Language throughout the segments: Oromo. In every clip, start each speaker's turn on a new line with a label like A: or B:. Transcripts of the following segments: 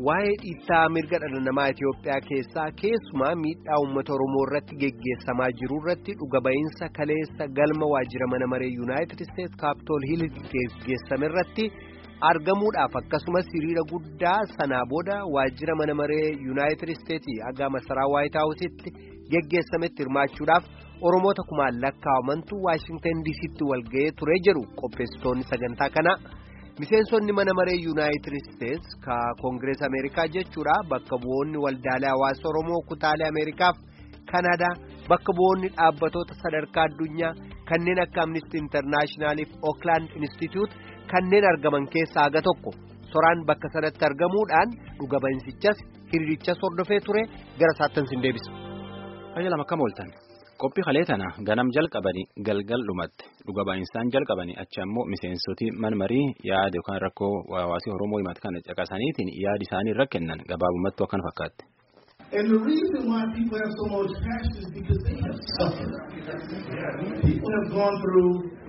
A: waa'ee dhiittaa mirga dhala namaa Itoophiyaa keessaa keessumaa miidhaa uummata Oromoo irratti geggeessamaa jiru irratti dhuga ba'iinsa kaleessa galma waajjira mana maree Yuunaayitid Isteetsi Kaapitool Hiil geggeessame irratti argamuudhaaf akkasumas hiriira guddaa sanaa booda waajjira mana maree Yuunaayitid Isteetsi haga masaraa Waayit Haawusitti geggeessametti hirmaachuudhaaf Oromoota kumaan lakkaa'amantu Waashingtan DC'tti walga'ee ture jedhu qopheessitoonni sagantaa kanaa. miseensonni mana maree yuunaayitid isteetsi ka koongirees ameerikaa jechuudha bakka bu'oonni waldaalee hawaasa oromoo kutaalee ameerikaaf kanadaa bakka bu'oonni dhaabbatoota sadarkaa addunyaa kanneen akka amnistii intarnaashinaaliif ooklaand instituut kanneen argaman keessaa haga tokko soraan bakka sanatti argamuudhaan dhuga ba'iinsichas hiriirichas hordofee ture gara saattan sin deebisa.
B: Fayyaa lama akkam ooltan. qophii kalee tana ganam jalqabanii galgal dhumatti dhuga ba'insaan jalqabanii achi ammoo miseensoti manmarii yaada yookaan rakkoo hawaasii oromoo himatu kana caqasaniitiin yaada isaanii irra kennan gabaabumatti akkan fakkaatti.
C: And the reason why people have so much passion is because they have suffered. People have gone through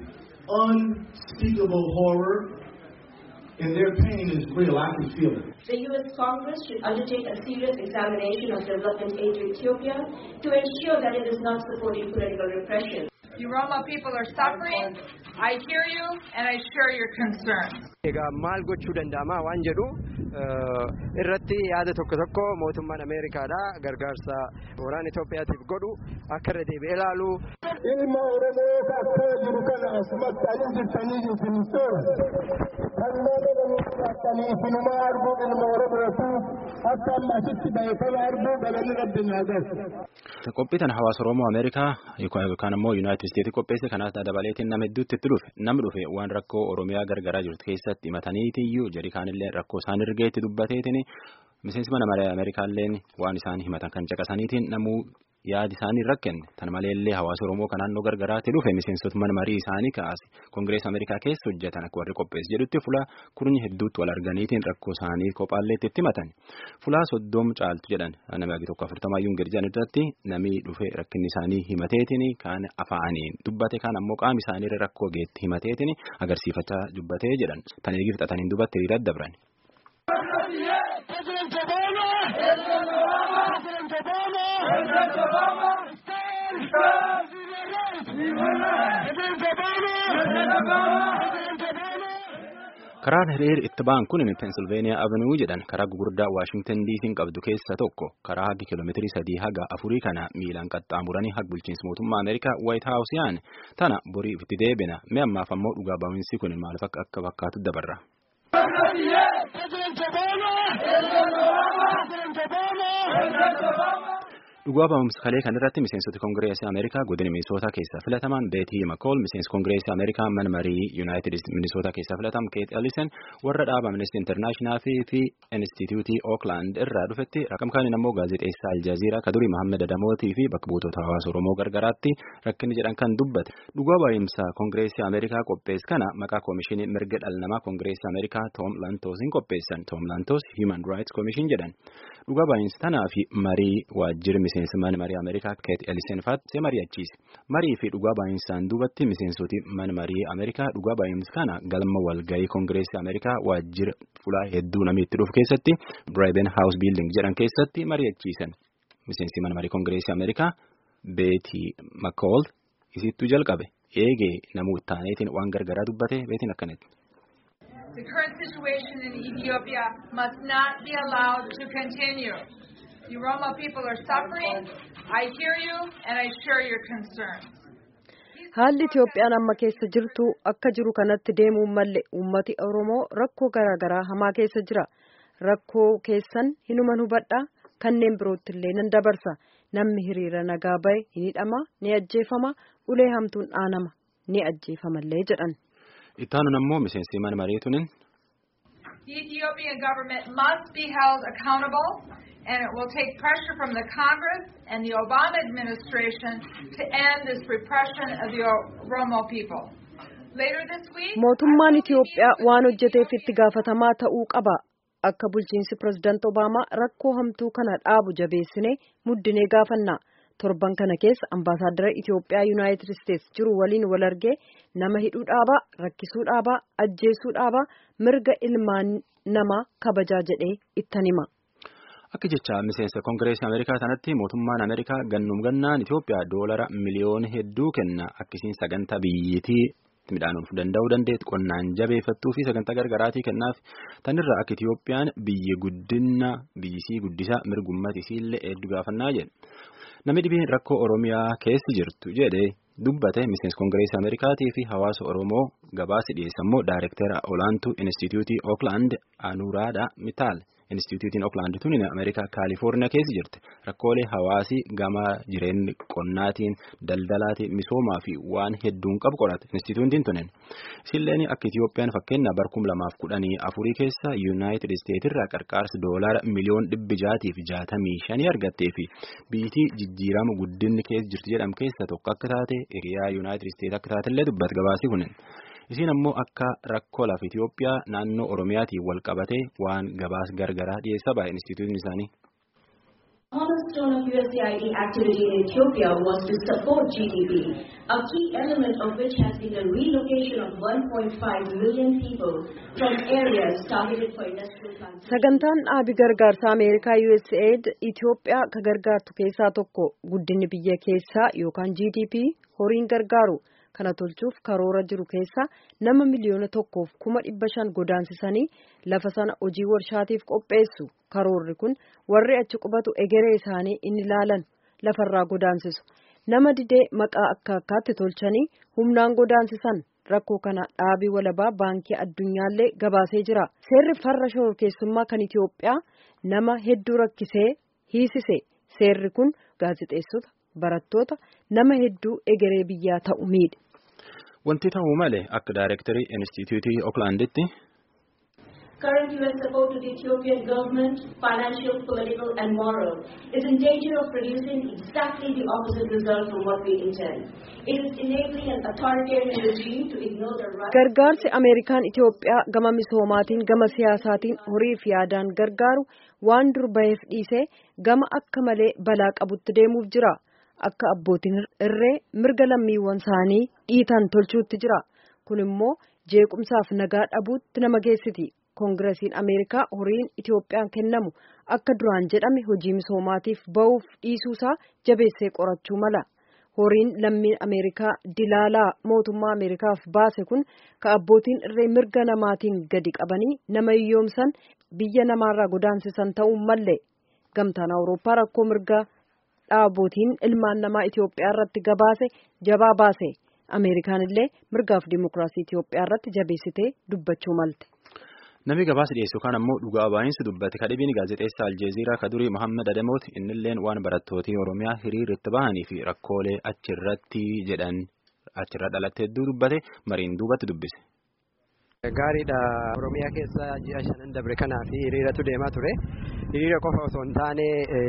C: unspeakable horror, and their pain is real. I can feel it.
D: The U.S. Congress should undertake a serious examination of development aid to Ethiopia to ensure that it is not supporting political repression.
E: You Roma people are suffering. I hear you and I share your concerns.
F: Egaa maal gochuu danda'ama waan jedhu irratti yaada tokko tokko mootummaan Ameerikaadha gargaarsa waraana Itoophiyaatiif godhu akka irra deebi'ee ilaalu.
G: Ilma Oromoo akka jiru kana asumatti ani jirtanii isin toora. Kan nama isinuma arguu ilma Oromooti akka amma asitti bahe kana arguu galanni rabbi naa galu.
B: Qophii tana hawaasa Oromoo Ameerikaa yookaan ammoo Yuunaayitid Isteetsi qopheesse kanaas dabaleetiin nama hedduutti itti dhufe namni dhufe waan rakkoo Oromiyaa gargaraa jirtu keessatti himataniitiyyuu jedhi kaanillee rakkoo isaan ergeetti dubbateetiin miseensi mana maree Ameerikaalleen waan isaan himatan kan caqasaniitiin namuu yaadi isaanii rakkenne tan maleellee hawaasa Oromoo kan naannoo gargaraatti dhufe miseensota mana marii isaanii kaase Koongirees Ameerikaa keessa hojjetan akka warri qopheesse jedhutti fulaa kurni hedduutti wal arganiitiin rakkoo isaanii kophaalleetti itti himatan fulaa soddom caaltu jedhan nama tokko afurtamaayyuu hin jedhan irratti namni dhufe rakkinni isaanii himateetiin kaan afaaniin dubbate kaan ammoo qaama isaanii rakkoo geetti himateetiin agarsiifachaa dubbatee jedhan tan eegi fixataniin dubbatti hiriira dabran. karaan hiriir itti ba'an kun peensilveeniyaa avenuu jedhan karaa gugurdaa waashingtan diisiin qabdu keessa tokko karaa hagi kiiloomeetirii sadii haga afurii kana miilaan qaxxaamuranii haga bulchiinsa mootummaa ameerikaa waayit haawus yaa'an tana borii itti deebina mee ammaaf ammoo dhugaa ba'insi kun maaliif akka fakkaatu dabarra. Dhugaa ba'umsa kalee kan irratti miseensota koongireesii Ameerikaa godina Minisootaa keessaa filataman Beetii Makool miseensi koongireesii Ameerikaa mana marii Yuunaayitid Minisootaa keessaa filataman Keet Ellison warra dhaaba Amnesty International fi Instituutii Ookland irraa dhufetti raqam kaaniin ammoo gaazexeessaa Aljazeeraa Kadurii Mahammed Adamootii fi bakka buutota hawaasa Oromoo gargaraatti rakkinni jedhan kan dubbate. Dhugaa ba'umsa koongireesii Ameerikaa qophees kana maqaa koomishinii mirga dhala namaa koongireesii Ameerikaa Tom Lantoosiin qopheessan. Tom Lantoos Human Rights Commission jedhan. Dhugaa ba'umsa tanaa fi marii waajjirri miseensi mana marii Ameerikaa Keet Ellison fa'aatti mari'achiise. Marii fi dhugaa ba'insaan duubatti miseensoti mana marii Ameerikaa dhugaa ba'insa kana galma walgahii Koongireesii Ameerikaa waajjira fulaa hedduu namni itti dhufu keessatti Braben House Building jedhan keessatti mari'achiisan. Miseensi mana marii Koongireesii Ameerikaa Beetii Makool isittuu jalqabe eegee namuu taaneetiin waan gargaraa dubbate beetiin akkanatti.
E: The current situation in Ethiopia must not be allowed to continue. You Roma people are suffering. I hear you and I share your concerns.
H: Haalli Itoophiyaan amma keessa jirtu akka jiru kanatti deemuun malle uummati Oromoo rakkoo garaagaraa hamaa keessa jira. Rakkoo keessan hinuman hubadhaa kanneen birootti illee nan dabarsa. Namni hiriira nagaa bahe ni hidhama, ni ajjeefama, ulee hamtuun dhaanama, ni ajjeefamallee jedhan.
B: Ittaanuun ammoo miseensi mana mariitunin.
E: The Ethiopian government must be held accountable and it will take pressure from the Congress and the Obama administration to end this repression of the Oromo people. Later this week,
H: Mootummaan Itoophiyaa waan hojjeteef itti gaafatamaa ta'uu qaba. Akka bulchiinsi pirezidaant Obaamaa rakkoo hamtuu kana dhaabu jabeessinee muddinee gaafanna. torban kana keessa ambaasaaddara Itoophiyaa Yuunaayitid Isteetsi jiru waliin wal argee nama hidhuu dhaabaa, rakkisuu dhaabaa, ajjeesuu dhaabaa, mirga ilmaan namaa kabajaa jedhee ittan hima.
B: Akka jecha miseensa Koongireesii Ameerikaa sanatti mootummaan Ameerikaa gannum gannaan Itoophiyaa doolara miliyoona hedduu kenna akkasiin sagantaa biyyattii midhaanuuf danda'uu dandeetti qonnaan jabeeffattuu fi sagantaa gargaraatii kennaaf tanirra akka Itoophiyaan biyyi guddina biyyisii guddisaa mirgummatiisiillee hedduu gaafannaa jedhe. Namni dhibeen rakkoo Oromiyaa keessi jirtu jedhee dubbate miseensa Koongireesii Ameerikaatii fi hawaasa Oromoo gabaasa dhiyeessan immoo Daayirektara olaantuu Inistituutii Ookland Anuuraadha Mitaal. Inistituutiin Ookland tun Ameerikaa Kaalifoorniyaa keessa jirti. Rakkoolee hawaasii gama jireenya qonnaatiin, daldalaatiin, misoomaa fi waan hedduun qabu qorate. Inistituutiin tunin. Isilleen akka Itoophiyaan fakkeenya barkum lamaaf kudhanii afurii keessa Yuunaayitid Isteetirraa qarqaarsa doolaara miliyoon dhibbi jaatii fi jaatamii shanii argattee fi biyyattii jijjiirama guddinni keessa jirti jedhamu keessa tokko akka taate hiriyaa Yuunaayitid Isteet akka taatellee dubbata gabaasii kunin. Isiin ammoo akka rakkoo lafa Itoophiyaa naannoo Oromiyaatiin wal qabatee waan gabaas gargaraa dhiyeessaa baay'ee instituutiin isaanii.
D: cornerstone of USAID activity in Ethiopia was to support GDP, a key element of which has been the relocation of 1.5 million people from areas targeted for industrial plants.
H: Sagantaan dhaabi gargaarsa Ameerikaa USAID Itoophiyaa ka gargaartu keessaa tokko guddinni biyya keessaa yookaan GDP horiin gargaaru. kana tolchuuf karoora jiru keessa nama miliyoona tokkoof kuma dhibba shan godaansisanii lafa sana hojii warshaatiif qopheessu karoorri kun warri achi qubatu egeree isaanii inni ilaalan lafarraa godaansisu nama didee maqaa akka akkaatti tolchanii humnaan godaansisan rakkoo kana dhaabii walabaa baankii addunyaallee gabaasee jira seerri farra shororkeessummaa kan Itoophiyaa nama hedduu rakkisee hiisise seerri kun gaazexeessota barattoota nama hedduu egeree biyyaa ta'u miidhe.
B: Wanti ta'uu malee akka daayirektarii Inistituutii Ooklanditti.
D: Current U.S. support to the Ethiopian government, financial, political, and moral, is in danger of producing exactly the opposite result from what we intend. It is enabling an authoritarian regime to ignore the rights.
H: Gargaarsi Ameerikaan Itoophiyaa gama misoomaatiin gama siyaasaatiin horii fi yaadaan gargaaru waan dur baheef dhiisee gama akka malee balaa qabutti deemuuf jira. Akka abbootiin irree mirga lammiiwwan isaanii dhiitan tolchuutti jira. Kun immoo jeequmsaaf nagaa dhabuutti nama geessiti. Koongiresiin Ameerikaa horiin Itoophiyaan kennamu akka duraan jedhame hojii misoomaatiif ba'uuf dhiisuusaa jabeessee qorachuu mala. Horiin lammiin Ameerikaa dilaalaa mootummaa Ameerikaaf baase kun ka abbootiin irree mirga namaatiin gadi qabanii nama hiyyoomsan biyya namaarraa godaansisan ta'uu malle. Gamtaan Awurooppaa rakkoo mirgaa dhaabootiin ilmaan namaa Itoophiyaa irratti gabaase jabaa baase. Ameerikaan illee mirgaaf dimokiraasii Itoophiyaa irratti jabeessitee dubbachuu malte.
B: Namni gabaasa dhiyeessu kan ammoo dhugaa baay'insi dubbate kadhibiin gaazexeessaa Aljeeziraa kadurii Mohaammed Adamooti innilleen waan barattootii Oromiyaa hiriirratti bahanii fi rakkoolee achirratti jedhan achirra dhalatte hedduu dubbate mariin duubatti dubbise.
F: Gaariidha Oromiyaa keessa ji'a shanan dabre kanaa fi hiriiratu deemaa ture. Hiriira qofa osoo hin taane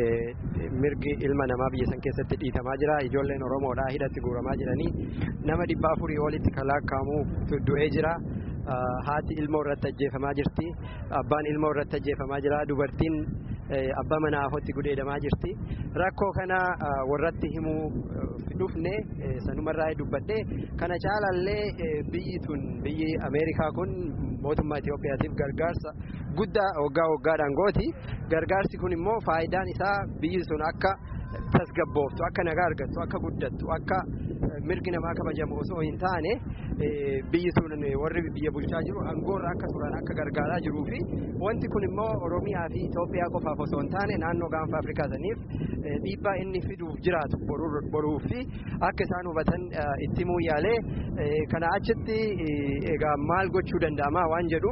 F: mirgi ilma namaa biyya san keessatti dhiitamaa jira. Ijoolleen Oromoodhaa hidhatti guuramaa jiranii nama dhibba afurii olitti kan lakkaa'amu du'ee jira. Haati ilmoo irratti ajjeefamaa jirti. Abbaan ilmoo irratti ajjeefamaa jira. Dubartiin abbaa manaa afotti gudeedamaa jirti. Rakkoo kana warratti himuu dhufne sanumarraa dubbadhe kana caalallee biyyi tun biyyi Ameerikaa kun mootummaa Itoophiyaatiif gargaarsa guddaa waggaa waggaadhaan gooti. Gargaarsi kun immoo faayidaan isaa biyyi sun akka tasgabbooftu akka nagaa argattu akka guddattu akka mirgi namaa kabajamu osoo hin taane biyyi sun warri biyya bulchaa jiru aangoorra akka turan akka gargaaraa jiruu fi wanti kun immoo Oromiyaa fi Itoophiyaa qofaaf osoo hin taane naannoo gaanfa Afrikaa saniif dhiibbaa inni fiduuf jiraatu boruu fi akka isaan hubatan itti himuu yaalee kana achitti egaa maal gochuu danda'ama waan jedhu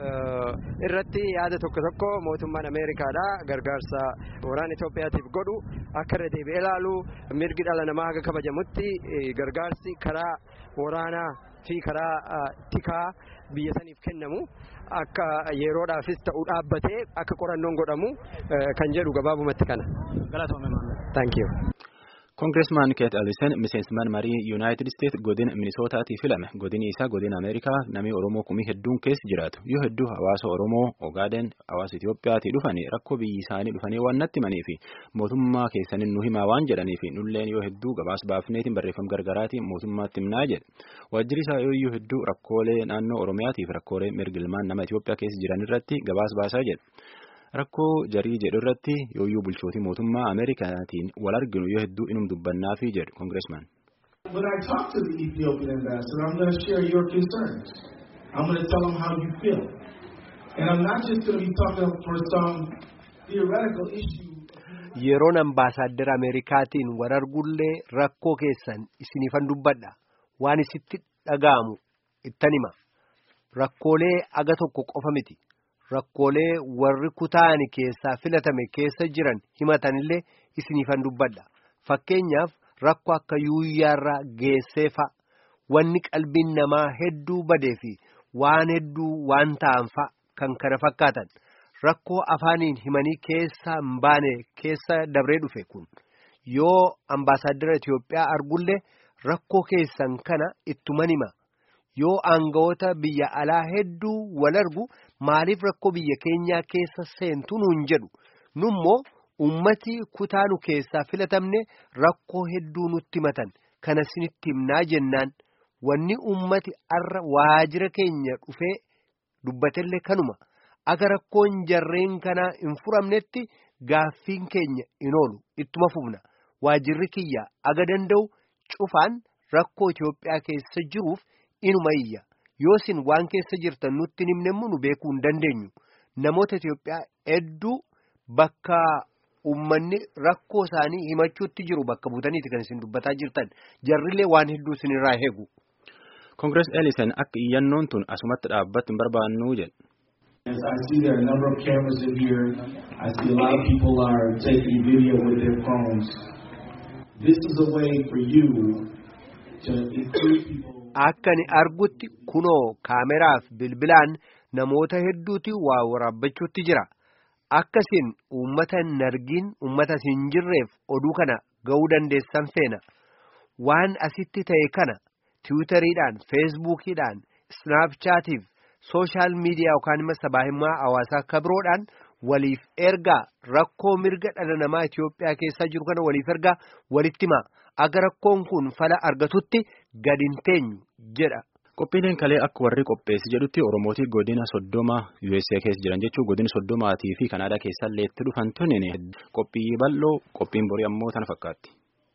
F: irratti yaada tokko tokko mootummaan Ameerikaadha gargaarsa waraana Itoophiyaatiif godhu akka irra deebi'ee ilaalu mirgi dhala namaa haga kabajamutti gargaarsi karaa waraanaa fi karaa tikaa biyya saniif kennamu akka yeroodhaafis ta'u dhaabbatee akka qorannoon godhamu kan jedhu gabaabumatti kana. Thank you.
B: Koongireesmaan Keet Alisen miseensummaan marii Yuunaayitid Isteet godina Minisootaatti filame. Godini isaa godina Ameerikaa namni Oromoo kumii hedduun keessa jiraatu. Yoo hedduu hawaasa Oromoo, Ogaaden, hawaasa Itiyoophiyaatii dhufanii rakkoo biyyi isaanii dhufanii waan natti himanii fi mootummaa keessaniin nu himaa waan jedhanii fi nulleen yoo hedduu gabaas baafneetiin barreeffama gargaraatiin mootummaatti himnaa jedhe. Waajjirri isaa yoo hedduu rakkoolee naannoo Oromiyaatii fi rakkoolee mirga ilmaan nama Itiyoophiyaa keessa jiran irratti gabaas baasaa jedhe. Rakkoo jarii jedhu irratti yooyyuu bulchootii mootummaa Ameerikaatiin wal arginu yoo hedduu inum dubbannaafi jedhu Koongireesmaan.
C: When I talk to the Ethiopian ambassador, I'm going to share your concerns. I'm going to tell him how you feel. And I'm not just going to be talking for some theoretical issue.
A: Yeroon ambaasaaddara Ameerikaatiin wal argullee rakkoo keessan isiniifan dubbadha. Waan isitti dhaga'amu ittan hima. Rakkoolee aga tokko qofa miti. Rakkoolee warri kutaani keessaa filatame keessa jiran himatanillee isiniifan dubbadha. Fakkeenyaaf rakkoo akka yuuyyaarraa geessee fa'a. Wanni qalbiin namaa hedduu badee fi waan hedduu waan ta'an fa'a kan kana fakkaatan. Rakkoo afaaniin himanii keessa hin baane keessa dabree dhufe kun yoo ambaasaaddara Itiyoophiyaa argullee rakkoo keessan kana ittuman hima. Yoo aangawoota biyya alaa hedduu wal argu maaliif rakkoo biyya keenyaa keessa seentu nuun jedhu nummoo ummati kutaanu keessaa filatamne rakkoo hedduu nutti himatan kana sinitti himnaa jennaan wanni ummati arra waajira keenya dhufee dubbatellee kanuma aga rakkoon jarreen kanaa hin furamnetti gaaffiin keenya in oolu ittuma fufna waajirri kiyya aga danda'u cufaan rakkoo Itiyoophiyaa keessa jiruuf. Inuma iyya yoosin waan keessa jirtan nutti himnemmu nu beekuu hin dandeenyu namoota Itiyoophiyaa hedduu bakka uummanni rakkoo isaanii himachuutti jiru bakka buutaniiti kan isin dubbataa jirtan jarrillee waan hedduu isinirraa eegu.
B: Koongirees Eelisen akka iyyannoon tun asumatti dhaabbatti hin barbaannu jedhe.
C: As I see there are a number of cameras in here, I see a lot of people are taking video with their phones. This is a way for you to include people.
A: Akka ni argutti kunoo kaameraaf bilbilaan namoota hedduuti waa waraabbachuutti jira. Akkasiin uummata hin argin uummata hin jirreef oduu kana ga'uu dandeessan feena. Waan asitti ta'e kana tiwutariidhaan, feesbuukiidhaan, snaapchaatiif, sooshaal miidiyaa yookaan immoo sabaahimmaa hawaasaa kabiroodhaan waliif ergaa rakkoo mirga dhala namaa Itiyoophiyaa keessaa jiru kana waliif ergaa walitti himaa. Aga rakkoon kun fala argatutti gadi hin teenyu jedha.
B: Qophiileen kalee akka warri qopheessi jedhutti Oromootii godina soddoma USA keessa jiran jechuun godina soddomaatii fi Kanaadaa keessaa leetti dhufan tunin qophii bal'oo qophiin borii ammoo tana fakkaatti.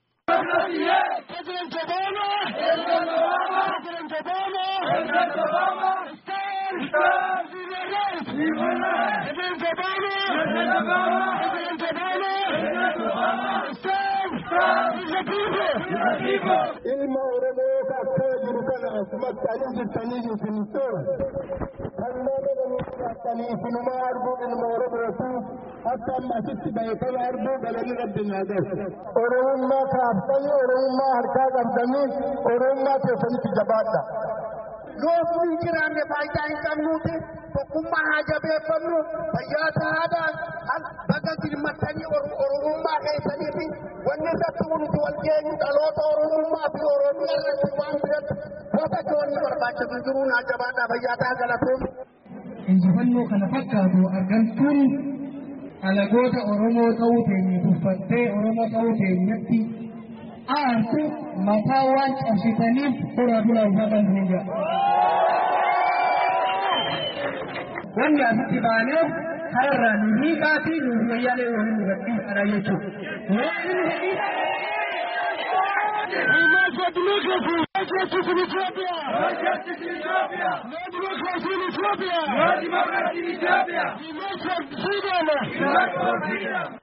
G: ilma oromoo akka jiru kana asumatti ani jirtanii isin toora kan nama namatti isinuma arguu ilma oromooti akka amma asitti bahe kana arguu galanii rabbi naa gahe oromummaa kaaftanii oromummaa harkaa qabdanii oromummaa keessanitti jabaadha.
I: yoo hin jiraanne faayidaa hin qabnuuti tokkummaa haa jabeeffannu fayyaa ta'aadhaan baga girmattanii oromummaa keessaniifi wanni irratti nuti wal geenyu dhaloota oromummaa fi oromiyaa irratti waan biratti gosa joonni barbaachisu jiruu naa jabaadhaa fayyaa ta'aa galatuun.
J: Injifannoo kana fakkaatu argamtuun alagoota Oromoo ta'uu teenye tuffattee Oromoo ta'uu teenyetti aartu mataa waan cabsitaniif fura dura uffatan hin jedhu. Wanni asitti baaneef kararraa nu hiikaatii nu wayyaanee waliin nu gadhiisadha jechuudha.
G: Justice in Ethiopia! No justice in Ethiopia! No democracy in Ethiopia! No democracy in Ethiopia! Demand for freedom! Demand for freedom!